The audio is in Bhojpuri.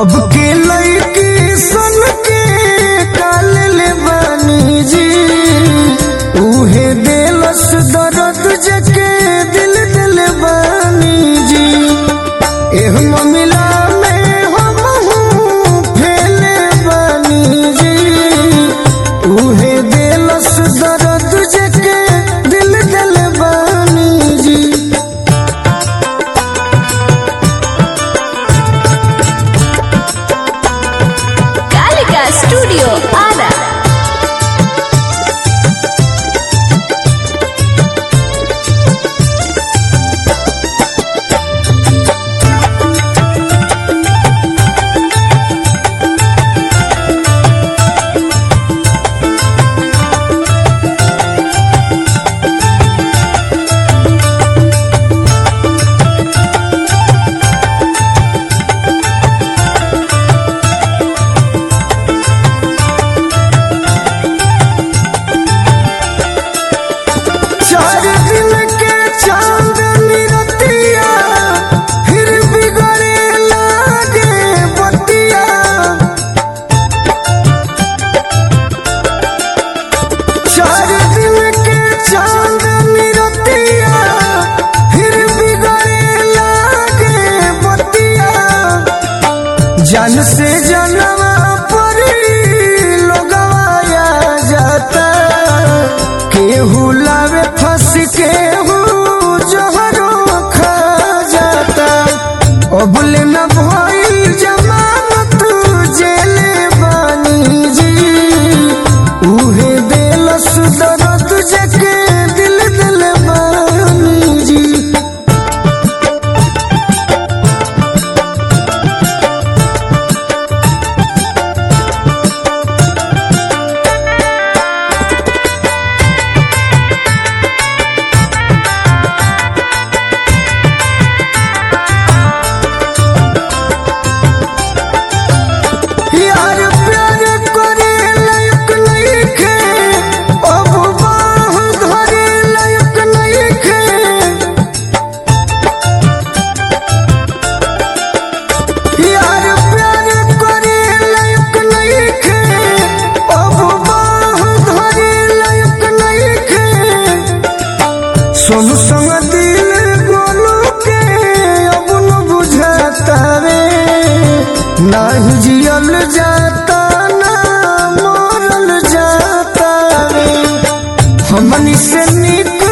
अब के लड़की सन के काल ले बानी जी उहे दिलस दर्द जके दिल दिल बानी जी एह मिला में हम हूँ फैले बानी जी उहे दिलस दर्द जके दिल दिल बानी जी कालिका स्टूडियो आरा चार दिन के चांदनी रतिया फिर बिगड़े लागे बतिया चार दिन के चांदनी रतिया फिर बिगड़े लागे बतिया जन से जनवा पर लोगवाया जाता केहू लावे फंस केहू जहरो खा जाता अबुल न भइल जमानत जेले बानी जी उहे दिलस दर्द जके दिल दिल बानी जी यार प्यार करे लायक नइखे अब बाह धरे लायक नइखे यार प्यार करे लायक नइखे अब बाह धरे लायक नइखे सोनू संग दिल गोलू के अब न बुझाता रे नाही जियल जाता ना मरल जाता रे हमनी से निक